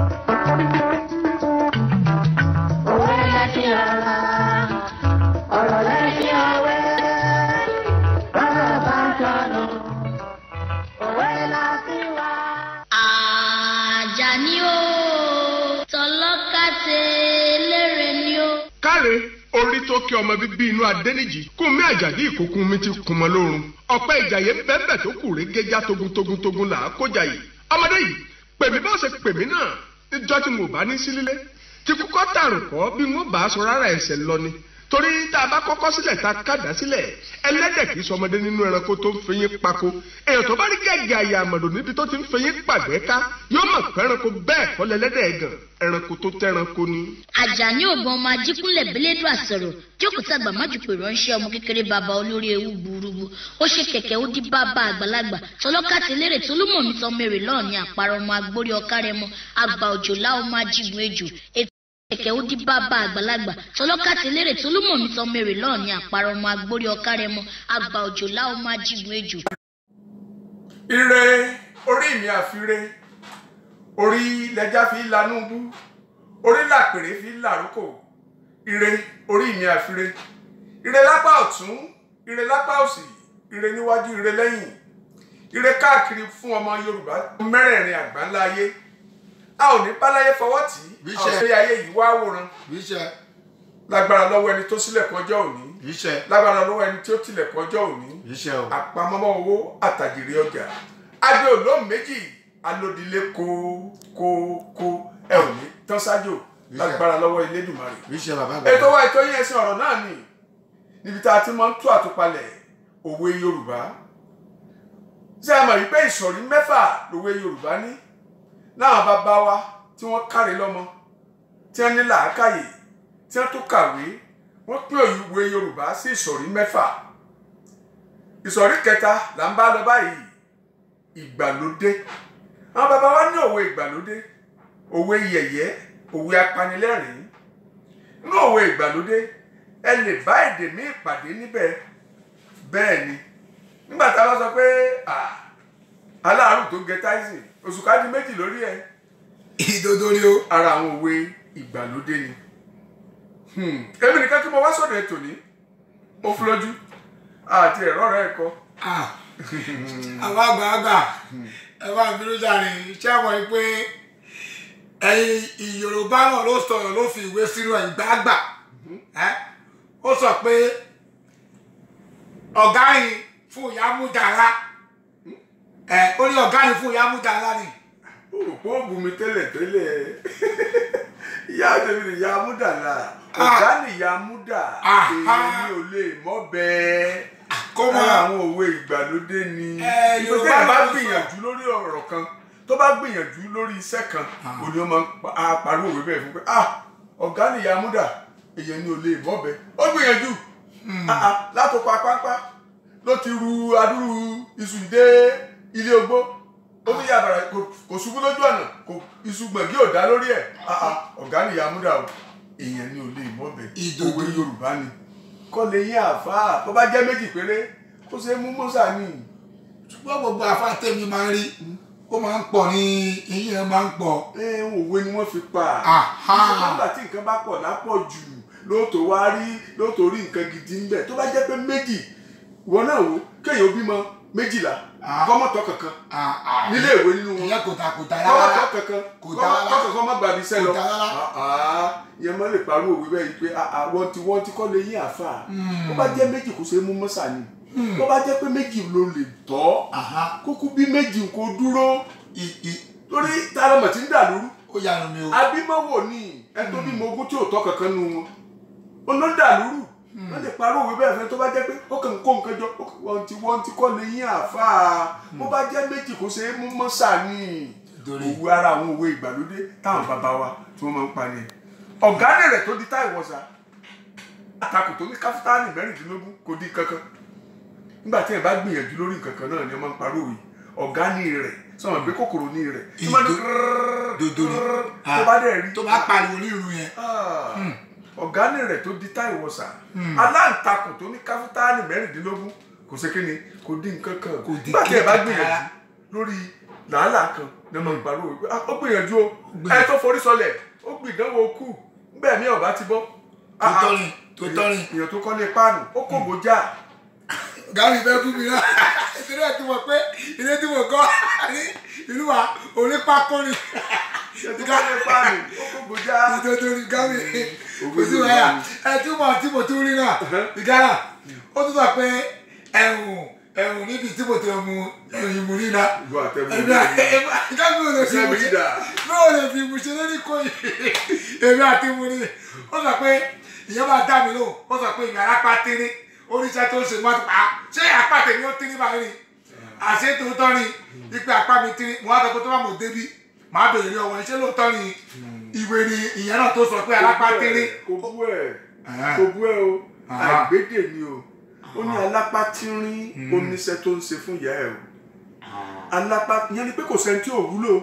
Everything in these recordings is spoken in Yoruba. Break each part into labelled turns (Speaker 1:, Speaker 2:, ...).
Speaker 1: Òwe lẹ́sìn ọ̀rọ̀, ọ̀rọ̀ lẹ́sìn òwe. Bọ́rọ̀ bá sọnù, òwe la fi wá.
Speaker 2: Àjàní o tọlọ́kàtẹ́ lérè ni o.
Speaker 3: káre orí tó kí ọmọ bíbí inú adẹ́nìjì kún mi àjàdí ìkókun mi ti kún mọ́ lórun ọ̀pẹ́ ìjàyè bẹ́ẹ̀bẹ̀ tó kù ré gẹ́gá togun togun togun là á kójà yìí ọmọdé yìí pèmí bá ṣe pèmí náà níjọ́ tí mo bá ní sílé tí kúkọ́ tààrùn kọ́ bí wọ́n bá aṣọ rárá ẹsẹ̀ lọ ni torí tá a bá kọ́kọ́ sílẹ̀ tá a kàdá sílẹ̀ ẹlẹ́dẹ̀ kì í sọmọdé nínú ẹranko tó ń fẹyín pako èèyàn tó bá rí gẹ́gẹ́ àyà àmọ̀dò níbi tó ti ń fẹyín pàgbẹ́ ká yóò mọ̀ pé ẹranko bẹ́ẹ̀ kọ́ lẹ́lẹ́dẹ̀ gan ẹranko tó tẹ́ranko ni.
Speaker 2: Àjàní ògbọ́n ọmọ ajíkúnlẹ̀ bẹ́lẹ́dù àsọ̀rọ̀ jókòó tàgbà májùpé ránṣẹ́ ọmọ kékeré bàbá olórí ewu gbúrúgbú ó ṣe kẹ̀kẹ́ ó dí bàbá àgbàlagbà tọlọ́kàtẹ́ lérè tó ló mọ̀ mí tán mèrè lọ́ọ̀ ní àparọ́ ọmọ agbórí ọ̀kárẹ́mọ àgbà òjòlá ọmọ ajígun ejò ètò kẹ̀kẹ́ ó dí bàbá àgbàlagbà tọlọ́kàtẹ́ lérè tó ló mọ̀ mí tán mèrè lọ́ọ̀ ní àparọ́ ọmọ agbórí ọ̀kárẹ́mọ àgbà òjòlá ọmọ ajígun ejò.
Speaker 4: ire orí mi àfire orí lẹja fi lanú bú orí làpèrè fi làrókò ire orí mi àfire ire lápá ọ̀tún ire lápá òsì ire níwájú ire lẹ́yìn ire káàkiri fún ọmọ yorùbá mẹ́rẹ̀ẹ̀rin àgbáńlá ayé a ò ní báláyé fọwọ́ tì í a ò sí ayé yìí wá wòran
Speaker 5: Bíṣẹ́
Speaker 4: lágbára lọ́wọ́ ẹni tó sílẹ̀kùn ọjọ́ òní
Speaker 5: bíṣẹ́
Speaker 4: lágbára lọ́wọ́ ẹni tí ó tilẹ̀kùn ọjọ́ òní
Speaker 5: bíṣẹ́ o.
Speaker 4: àpamọ́mọ́ owó àtàjèrè ọjà agbe olóhùn méjì alódìlé kókókó ẹ ò ní tán ṣáájò lágbára lọ́wọ́ Elédùmarè.
Speaker 5: Bíṣẹ́ bàbá àgbà.
Speaker 4: ètò wa ètò yín ẹ̀sìn ọ̀rọ̀ náà nì níbi tá a ti máa ń tú àtúpalẹ̀ òwe Yorùbá ṣé a mọ̀ wípé ìsọ̀rí mẹ́fà lòwe Yorùbá ní láwọn bàbá wa tí wọ́n káre lọ́mọ tí wọ́n ní làákàyè tí wọ́n tó kàwé wọ́n pín òwe Yorùbá sí ìsọ̀rí mẹ́fà ìsọ̀rí kẹta là ń bá lọ báyìí ìgbàlódé àwọn bàbá wa ní òwe ìgbàlódé òwe yẹ̀yẹ́ òwe apanilẹ́rìn ní òwe ìgbàlódé ẹ lè bá èdè míì pàdé níbẹ̀ bẹ́ẹ̀ ni nígbà tá a bá sọ pé ah, aláàrùn tó gẹ táìsì oṣù ká di méjì lórí ẹ
Speaker 5: ìdodo ni o.
Speaker 4: ara àwọn òwe ìgbàlódé ni Hmm, èmi nìkan tí mo wá sọ̀dọ̀ ètò ní ó fún lójú àti ẹ̀rọ rẹ̀ kọ́
Speaker 5: Ah, àwọn àgbààgbà ẹ bá ń bínú jàre ṣé ẹ mọ̀ pé ẹ̀yin ìyorùbá náà ló sọ̀rọ̀ ló fi ìwé sínú ẹ̀yìn gbàgbà ẹ́ ó sọ pé ọ̀gá yìí fún ìyá múdàrá ẹ̀ ó ní ọ̀gá yìí fún ìyá múdàrá ni
Speaker 4: ó rò pé ó bù mí tẹ́lẹ̀ tẹ́lẹ̀ ìyá tèmi ni ìyá múdà là ọ̀gá ni ìyá múdà
Speaker 5: Ah.
Speaker 4: èmi ò lè mọ́ bẹ́ẹ̀
Speaker 5: Kó
Speaker 4: kó
Speaker 5: mọ́.
Speaker 4: mọ́ àwọn òwe ìgbàlódé ni
Speaker 5: Eh,
Speaker 4: ìgbésẹ̀
Speaker 5: Yorùbá
Speaker 4: yẹn bá
Speaker 5: ló sọ.
Speaker 4: gbìyànjú lórí ọ̀rọ̀ kan tó bá gbìyànjú lórí iṣẹ́ kan òní ọmọ á parí òwe bẹ́ẹ̀ fún pé ah ọ̀gá ni ìyá múdà èyàn ni ò lè mọ́ bẹ́ẹ̀ ó gbìyànjú Ah, ah, látòkọ apáńpá ló ti ru adúrú iṣu dé ilé ogbó ó ní yàrá kò ṣubú lójú ọ̀nà kò iṣu gbọ̀ngí ò dá lórí ẹ̀ Ah, ah, ọ̀gá ni ìyá múdà o èèyàn ni ò lè mọ́ bẹ́ẹ̀
Speaker 5: Ìdodo.
Speaker 4: òwe yorùbá ni kọ́ lè yín àfáà tó bá jẹ́ méjì péré kó ṣe é mú mọ́sà ni
Speaker 5: ṣùgbọ́n gbogbo afátẹ́mi máa ń rí ó máa ń pọ̀ ní eyín ẹ̀ máa ń pọ̀
Speaker 4: ẹ òwe ni wọ́n fi pa
Speaker 5: Aha.
Speaker 4: ìṣèjọba nígbà tí nǹkan bá pọ̀ lápọ̀ jù lóòótọ́ wá rí lóòótọ́ rí nǹkan gidi ń bẹ̀ tó bá jẹ́ pé méjì ìwọ náà wò kéèyàn bímọ méjìlá
Speaker 5: Ah.
Speaker 4: kọ́mọ̀tọ́ kankan
Speaker 5: Ah, ah.
Speaker 4: nílé ìwé nínú wọn
Speaker 5: ìyẹn kò ta kò ta
Speaker 4: kọ́mọ̀tọ́
Speaker 5: rárá
Speaker 4: kankan
Speaker 5: Kò dá rárá.
Speaker 4: kọ́mọ̀tọ́ kankan má gbàbí sẹ́ lọ
Speaker 5: Kò dá rárá.
Speaker 4: Ah, ah. ìyẹn mọ́ lè parí òwe bẹ́ẹ̀ yìí pé ah, ah, wọ́n ti wọ́n ti kọ́ lè yín àfà tó bá jẹ́ méjì kò ṣe é mú mọ́sà ni tó bá jẹ́ pé méjì ló lè tọ́
Speaker 5: Aha.
Speaker 4: kúkú bí méjì kò dúró
Speaker 5: I- i-
Speaker 4: torí tààràmọ̀ tí ń dà lóru
Speaker 5: ó yanu mi o.
Speaker 4: abímọ́wò ni ẹ tó bímọ ogún tí ò tọ́ kankan nu wọn ó ló dà lóru wọ́n lè parí òwe bẹ́ẹ̀ fẹ́ tó bá jẹ́ pé ó kàn ń kó nǹkan jọ ó kàn- wọ́n ti wọ́n ti kọ́ lè yín àáfàá bó bá jẹ́ méjì kò ṣe é mú mọ́sà ni
Speaker 5: Torí.
Speaker 4: òwe ara àwọn òwe ìgbàlódé táwọn bàbá wa tí wọ́n máa ń pa ni ọ̀gá rẹ̀ tó di táì wọ̀sà àtakò tó ní káfíńtánì mẹ́rìndínlógún kò di kankan nígbà tí ẹ bá gbìyànjú lórí nǹkan kan náà ni wọ́n máa ń parí òwe ọ̀gá ní rẹ̀ sọ̀rọ̀ pé kòkòrò ní rẹ̀ tó bá dún
Speaker 5: Dodo ni.
Speaker 4: tó bá dẹ̀ rí
Speaker 5: tó bá pariwo ní irun yẹn.
Speaker 4: ọ̀gánì rẹ̀ tó di táì wọ̀sà aláǹtakùn tó ní káfíńtánì mẹ́rìndínlógún kò ṣe kíni kò dín nǹkan kan
Speaker 5: Kò dín
Speaker 4: nígbà tí ẹ bá
Speaker 5: kíkan
Speaker 4: gbìyànjú
Speaker 5: rárá.
Speaker 4: lórí làálàá kan ní ọmọ ìpàrọ̀ òwe pé "Ah, ó gbìyànjú o ẹ tó forí sọlẹ̀ ó gbìdánwò kú bẹ́ẹ̀ mi ọ̀bá ti bọ́
Speaker 5: tó tọ́rin tó tọ́rin
Speaker 4: èèyàn tó kọ́ lé páànù ó kò gbójà
Speaker 5: gàrí fẹ́ fún mi náà ìdílé tí mo pé ilé tí mo kọ́ ní ìlú wa onípákọ́rin
Speaker 4: èèyàn tó kọ́ lé páànù ó kò gbójà
Speaker 5: nítorí gàrí kò sí wáyà ẹ túmọ̀ tí mo tún rí náà ìgárà ó tún sọ pé ẹ̀hùn ẹ̀hùn níbi tí mo ti mu ẹ̀hùn ìmú rí náà
Speaker 4: ìlú àtẹ̀mú
Speaker 5: ẹ̀mí gábí ò lè fi
Speaker 4: Iṣẹ́
Speaker 5: mu
Speaker 4: mi
Speaker 5: ṣe
Speaker 4: dà.
Speaker 5: bí ò lè fi mu ṣe lórí kò yìí èmi àti mu rí ó sọ pé ìyẹn máa dá mi lóhùn ó sọ pé ìyàrá pa tírí oníṣẹ́ tó ń ṣe mọ́tò pa ṣé apá tèmi ó tírí báyìí ni àṣé tòótọ́ ni ipe apá mi tírí mo wá sọ pé tó bá mọ̀ débi màá bèrè rí ọwọ́ iṣẹ́ lóòótọ́ ni ìwé ni ìyẹn náà tó sọ pé alápá tírí
Speaker 4: kò bú ẹ̀
Speaker 5: Ah.
Speaker 4: kò bú ẹ̀ o
Speaker 5: Ah.
Speaker 4: àgbédè ni o ó ní alápá tínrín oníṣẹ́ tó ń ṣe fún ìyá ẹ̀ o alápá ìyẹn ni pé kò sẹ́ni tí ò wúlò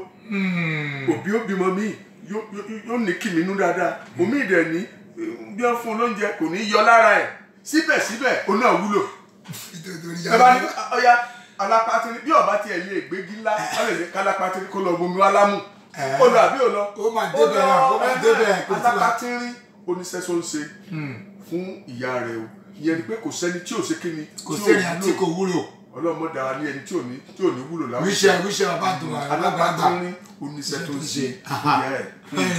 Speaker 4: òbí ó bímọ míì yóò yóò- yóò ní kìmí inú dáadáa omi ìdẹ̀ ní bí wọ́n fún un lóúnjẹ kò ní yọ lára ẹ̀ síbẹ̀síbẹ̀ ó náà wúlò
Speaker 5: nítorí
Speaker 4: ẹ bá ní ọya alápá tínrín bí ọba tiẹ̀ lè gbégi ńlá wọ́n lè ní kálápá tínrín kó lọ bomi wá lámù
Speaker 5: Eh.
Speaker 4: ó lọ àbí ò lọ
Speaker 5: Ó máa débẹ̀ náà, ó máa débẹ̀, kò sí wa.
Speaker 4: alápá tínrín oníṣẹ́ tó ń ṣe fún ìyá rẹ̀ o ìyẹn ni pé kò sẹ́ni tí ò ṣe kíni
Speaker 5: kò
Speaker 4: tí ò
Speaker 5: sẹ́ni àti
Speaker 4: wúlò.
Speaker 5: kò wúlò
Speaker 4: ọlọ́mọ dára ní ẹni tí ò ní tí ò ní wúlò láwùjọ
Speaker 5: wíṣẹ́ wíṣẹ́ bàbá tó wà
Speaker 4: alápá
Speaker 5: lágbàgbà
Speaker 4: tínrín oníṣẹ́ tó ń ṣe fún ìyá ẹ̀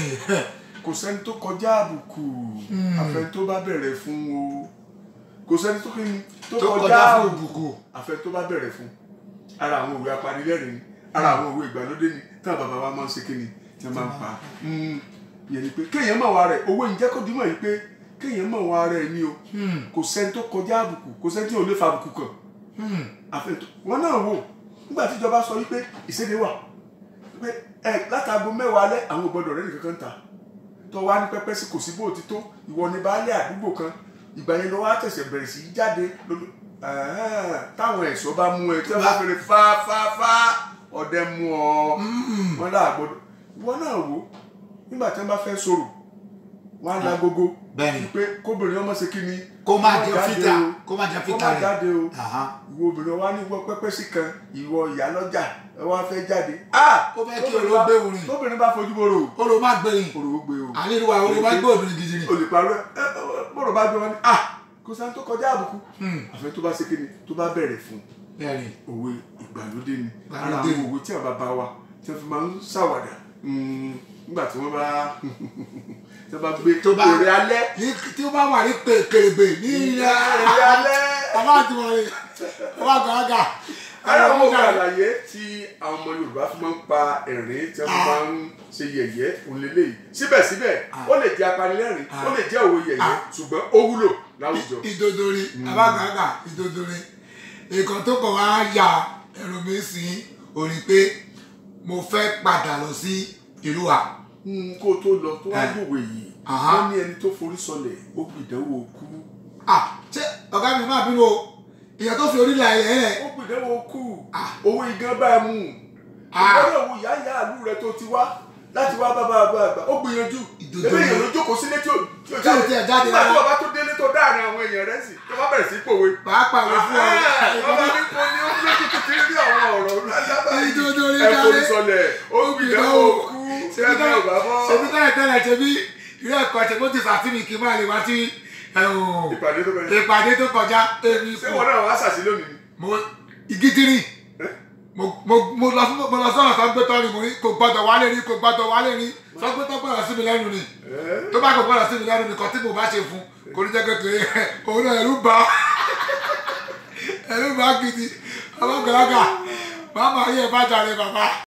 Speaker 4: kò sẹ́ni tó kọjá àbùkù àfẹn tó bá bẹ̀rẹ̀ fún o kò sẹ́ni tó kíni tó
Speaker 5: tó
Speaker 4: kọjá
Speaker 5: kọjá fún
Speaker 4: àbùkù
Speaker 5: òbùkù
Speaker 4: àfẹn tó bá bẹ̀rẹ̀ fún ara àwọn òwe apanilẹ́rìn ni ara àwọn òwe ìgbàlódé ni táwọn bàbá wa máa ń ṣe kíni tí wọ́n máa ń pa Mm, ìyẹn ni pé kéèyàn mọ̀ wá rẹ̀ owó ìjẹ́ kó dímọ̀ yìí pé kéèyàn mọ̀ wá rẹ̀ ni o kò sẹ́ni tó kọjá àbùkù kò sẹ́ni tí ò lè fa àbùkù kàn àfẹn tó wọn náà wò nígbà tíjọba sọ wípé ìséde wà pé ẹ látago mẹ́wàá alẹ́ àwọn ò gbọ́dọ̀ rẹ́ nìkan kan ta tó wá ní pẹ́pẹ́ sí kò sí bó ti tó ìwọ ní baálé àdúgbò kan ìgbà yẹn ló wá tẹ̀sẹ̀ bẹ̀rẹ̀ sí í jáde lójú ẹ̀hẹ́n, táwọn ẹ̀ṣọ́ bá mú ẹ tí wọ́n bá fẹ́rẹ̀ fáfáfá ọdẹ mú ọ wọn là gbọ́dọ̀ ìwọ náà wò nígbà tí wọ́n bá fẹ́ sọ̀rọ̀ wọn á la gogo
Speaker 5: Bẹ́ẹ̀ni.
Speaker 4: pé kóbìnrin ọmọ ṣe kí ni
Speaker 5: Kó má
Speaker 4: kó
Speaker 5: jẹ
Speaker 4: jáde
Speaker 5: fìtà,
Speaker 4: o,
Speaker 5: kó má jẹ
Speaker 4: kó
Speaker 5: fìtà
Speaker 4: má
Speaker 5: rẹ̀.
Speaker 4: jáde o
Speaker 5: Aha.
Speaker 4: ìwọ obìnrin wa ní wọ pẹ́pẹ́ sí kan ìwọ ìyá lọ́jà ẹ wá fẹ́ jáde. ah
Speaker 5: Ó fẹ́ kí
Speaker 4: tóbìnrin
Speaker 5: oró
Speaker 4: bá-
Speaker 5: gbé orin.
Speaker 4: tóbìnrin bá fojú boro
Speaker 5: ó ló má gbẹ̀yìn
Speaker 4: òrò ó gbé o.
Speaker 5: àníruwa ó ló má gbé obìnrin gidi ni
Speaker 4: olùparọ́ ẹ ẹ bọ̀rọ̀ bá gbé wọn ni ah kò sáà tó kọjá àbùkù. àfẹ́ tó bá ṣe kíni tó bá bẹ̀rẹ̀ fún
Speaker 5: bẹ́ẹ̀ni
Speaker 4: òwe ìgbàlódé ni ara
Speaker 5: Ìgbàlódé
Speaker 4: àwọn
Speaker 5: ni.
Speaker 4: òwe tí àwọn bàbá wa tí wọ́n fi máa ń ṣàwàdà mm, nígbà tí wọ́n bá tí wọ́n bá gbé
Speaker 5: Tó bá-
Speaker 4: èrè alẹ́
Speaker 5: ní tí ó bá wà ní pè- kèrègbè ní ilẹ̀
Speaker 4: èrè alẹ́.
Speaker 5: bàbá àti wọlé bàbá gàgà
Speaker 4: ara
Speaker 5: àwọn
Speaker 4: àwọn
Speaker 5: ọmọ
Speaker 4: òwe àlàyé tí àwọn ọmọ Yorùbá fi máa ń pa ẹ̀rín tí wọ́n fi máa ń ṣe yẹ̀yẹ́ òǹlẹ́lẹ́ yìí síbẹ̀síbẹ̀ ó lè jẹ́ apanilẹ́rìn ó lè jẹ́ òwe yẹ̀yẹ́ ṣùgbọ́n ó wúlò láwùjọ.
Speaker 5: ìdodori bàbá gàgà ìdodori nǹkan tó kàn wá ya ẹ̀rọ mi sí òní pé mo fẹ́ padà lọ sí ìlú wa
Speaker 4: Mm, kó o tó lọ tó wá
Speaker 5: Eh.
Speaker 4: gbòwe yìí
Speaker 5: Aha.
Speaker 4: wọ́n ní ẹni tó forí sọlẹ̀ ó gbìdánwò kú
Speaker 5: ah ṣé ọ̀gá mi máa bínú o ìyẹn tó fi orílẹ̀ ayé rẹ̀
Speaker 4: ó gbìdánwò kú
Speaker 5: Ah.
Speaker 4: owó igán bá ẹ mú
Speaker 5: Ah.
Speaker 4: ìgbọ́dọ̀ wo ìyá ìyá àlú rẹ tó ti wá láti wá bá bàbá àgbà ó gbìyànjú
Speaker 5: Ìdodo
Speaker 4: ẹgbẹ́
Speaker 5: ni.
Speaker 4: èèyàn ló jókòó sílé tí ò tí ò
Speaker 5: Tí ò tiẹ̀ jáde
Speaker 4: nígbà tí
Speaker 5: rárá.
Speaker 4: bàbá tó délé tó dáàrin àwọn èèyàn rẹ sí tó bá bẹ̀rẹ̀ sí í pòwe.
Speaker 5: pàápàá wọ fún ọ
Speaker 4: Bàbá ní kò ní ó lójú títí rí àwọn ọ̀rọ̀ lálábà yìí.
Speaker 5: Ìdodo ni
Speaker 4: Ẹ
Speaker 5: jáde.
Speaker 4: forí sọlẹ̀, ó gbìdánwò kú, sẹ́mi ọ̀bá bọ́.
Speaker 5: ṣebí tẹ́lẹ̀ tẹ́lẹ̀ ṣebí ilé ẹ̀kọ́ ṣe bó ti sàtìmí kí n máa lè wá sí ẹ̀hún,
Speaker 4: Ìpàdé tó bẹ̀rẹ̀.
Speaker 5: ìpàdé tó kọjá èmi
Speaker 4: Ṣé wọn náà wá ṣàṣì lónìí ni?
Speaker 5: mo ìgítírì mo mo mo lọ sí mo lọ sọ̀rọ̀ sọ́gbẹ́tọ́ ni mo ní kò gbọ́dọ̀ wálé rí kò gbọ́dọ̀ wálé rí sọ́gbẹ́tọ́ gbọ́dọ̀ sí mi lẹ́nu ni
Speaker 4: Ẹ́.
Speaker 5: tó bá kò gbọ́dọ̀ sí mi lẹ́nu nìkan tí mo bá ṣe fún kò ní jẹ́ kékeré òun náà ẹ̀rú bá ẹ̀rú bá gidi ọlọ́gbẹ̀rẹ́gà bàbá yẹ bá jàre bàbá.